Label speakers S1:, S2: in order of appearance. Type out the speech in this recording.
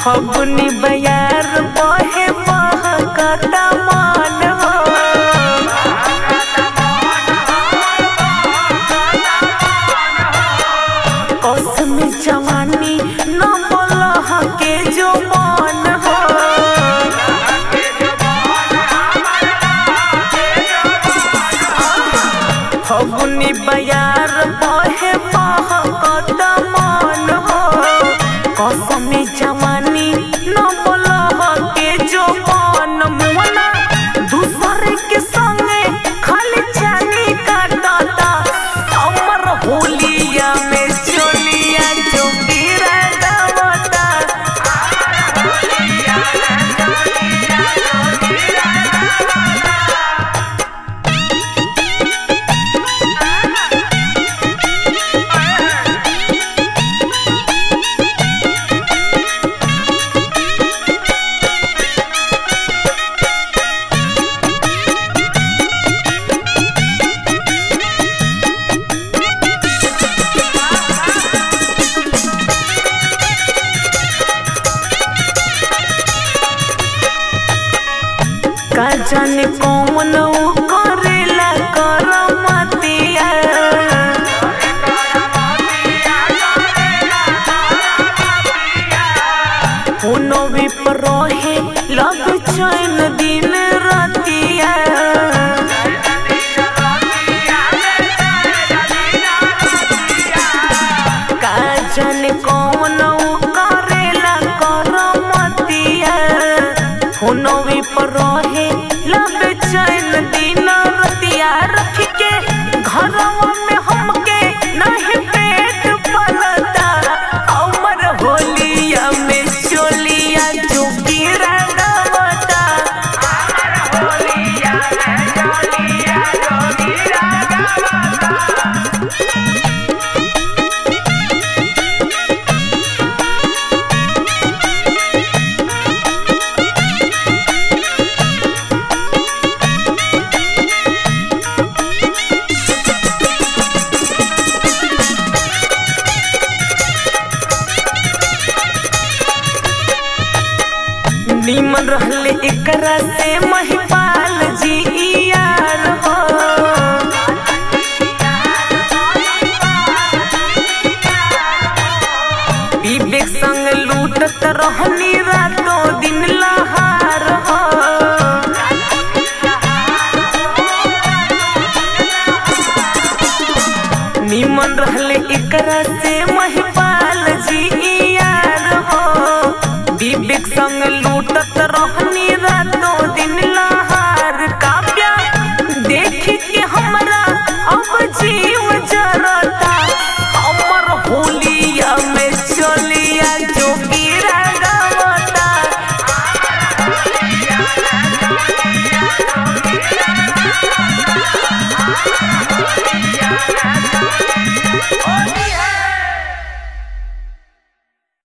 S1: फगुनी बयार बहे बहकता मन हो कसम जवानी न बोलह के जो मन हो फगुनी बयार बहे बहकत मन हो कसम जवानी न बोलह के जो मन मुना दूसरे के संगे खाली जानी काटता हमर होलिया में चोलिया जो गिरा दवता का जाने कौन उ करेला करमतिया कोनो भी पर रहे लग चैन दिन रतिया का जाने कौन उ करेला करमतिया कोनो भी पर रहे लग चैन दिन रतिया रख के घरवा में हमके नहीं पेट पलता हमर होलिया में चोलिया जो गिरा दवता होलिया में चोलिया जो गिरा दवता नीमन रहले एकरा से महिपाल जी यार हो विवेक संग लूटत रहनी रातों दिन लहार हो निमन रहले एकरा से मही